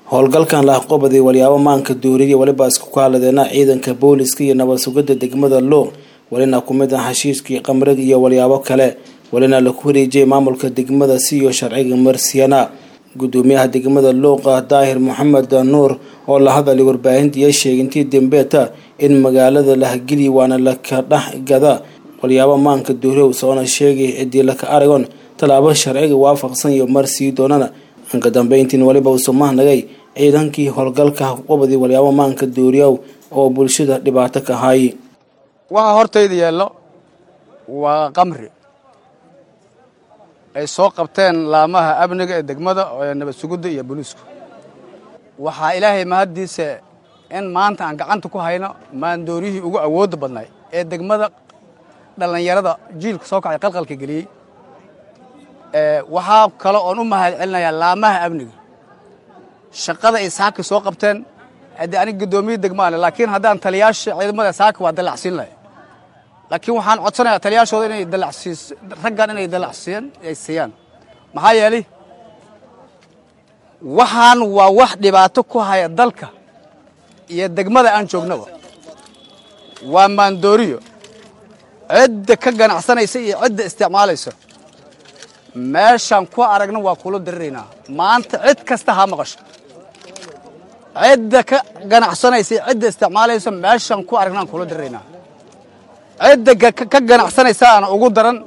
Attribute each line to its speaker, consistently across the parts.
Speaker 1: howlgalkan lahaqobaday walyaabo maanka duuriya weliba isku kaaladeena ciidanka booliska iyo nabad sugidda degmada luuq welina ku mid ah hashiishkii qamriga iyo walyaabo kale welina laku wareejiyay maamulka degmada siyo sharciga marsiyana gudoomiyaha degmada luuqa daahir maxamed nuur oo la hadalay warbaahintiiya sheegay intii dambeeta in magaalada lahageliya waana laka dhex gada walyaabo maanka duuriya soona sheegay cidii laka aragon tallaabo sharciga waafaqsan iyo marsii doonana anka dambeyntiin weliba uu somahnagay ciidankii howlgalka haqobaday walyaabo maanka duuriyow oo bulshada dhibaato ka hay
Speaker 2: waxaa hortayda yeello waa qamri ay soo qabteen laamaha amniga ee degmada ee nabad sugidda iyo booliisku waxaa ilaahay mahaddiisa in maanta aan gacanta ku hayno maandooriyihii ugu awoodda badnay ee degmada dhallinyarada jiilka soo kacay qalqalka geliyey waxaa kale oon u mahad celinayaa laamaha amniga shaqada ay saaka soo qabteen haddii aniga guddoomiye degmaale laakiin haddaan taliyaasha ciidamada saaka waa dallacsiin lahay laakiin waxaan codsanayaa taliyaashooda inay dalacsiis raggan inay dalacsiiyaan ay siiyaan maxaa yeelay waxaan waa wax dhibaato ku haya dalka iyo degmada aan joognaba waa maandooriyo cidda ka ganacsanaysa iyo cidda isticmaalaysa meeshaan ku aragna waa kula diriraynaa maanta cid kasta ha maqasho cidda ka ganacsanaysa iyo cidda isticmaalaysa meeshaan ku aragnaan kula diriraynaa cidda ka ganacsanaysaana ugu daran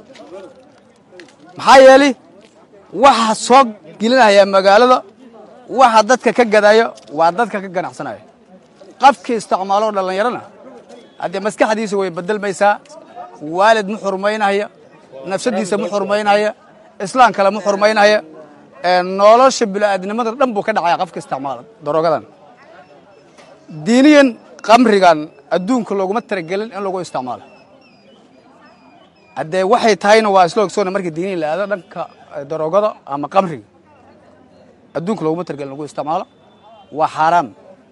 Speaker 2: maxaa yeelay waxa soo gelinaya magaalada waxa dadka ka gadaayo waa dadka ka ganacsanaya qafkii isticmaaloo dhallinyarona haddee maskaxdiisa way bedelmaysaa waalid ma xurmaynaya nafsadiisa ma xurmaynaya islaan kale ma xurmaynaya nolosha bini'aadnimada dhan buu ka dhacaya qofka isticmaala daroogadan diiniyan qamrigan adduunka looguma talagelin in lagu isticmaalo haddee waxay tahayna waa isla ogsoona markii diiniyan la aado dhanka daroogada ama qamriga adduunka looguma talagelin lagu isticmaalo waa xaaraam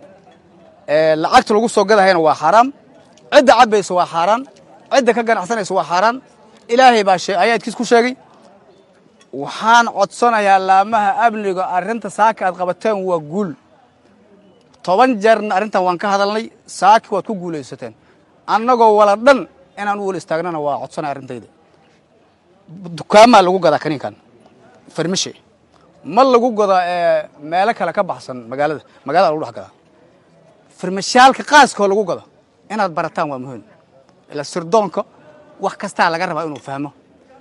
Speaker 2: lacagta lagu soo gadahayna waa xaaraam cidda cabbaysa waa xaaraan cidda ka ganacsanaysa waa xaaraan ilaahay baa ayaadkiis ku sheegay waxaan codsanayaa laamaha amniga arrinta saaka aad qabateen waa guul toban jeerna arrintan waan ka hadalnay saaki waad ku guulaysateen annagoo wala dhan inaan u wala istaagnana waa codsanaya arrintayda dukaamaa lagu gadaa kaniinkan farmishe ma lagu gadaa meelo kale ka baxsan magaalada magaalada lagu dhex gadaa farmashaalka qaaskoo lagu gado inaad barataan waa muhiim ila sirdoonka wax kastaa laga rabaa inuu fahmo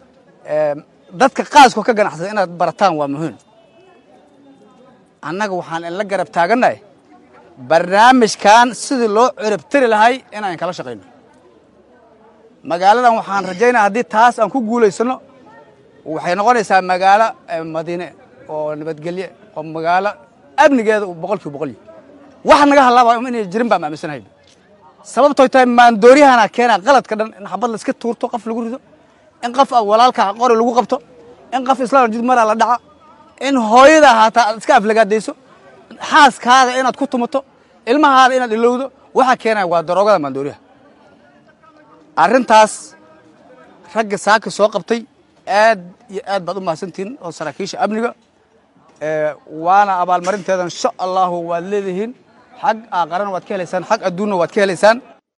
Speaker 2: dadka qaaskoo ka ganacsada inaad barataan waa muhiim annaga waxaan inla garab taagannahay barnaamijkan sidii loo ciribtiri lahay inaan kala shaqayno magaaladan waxaan rajaynaya haddii taas aan ku guulaysano waxay noqonaysaa magaalo madiine oo nabadgelye oo magaalo amnigeeda boqol kiiba boqol wax naga halaaba inay jirin baan aaminsanahay sababtooy tahay maandooriyahana keenaa qaladka dhan in xabad la iska tuurto qof lagu rido in qof walaalka qori lagu qabto in qof islaan jid maraa la dhaca in hooyada haataa aad iska aflagaadayso xaaskaada inaad ku tumato ilmahaada inaad ilowdo waxaa keenaya waa daroogada maandooriyaha arrintaas ragga saaka soo qabtay aad iyo aad baad u mahadsantihiin oo saraakiisha amniga waana abaalmarinteeda insha allahu waad leedihiin xag aqarana waad ka helaysaan xag adduunna waad ka helaysaan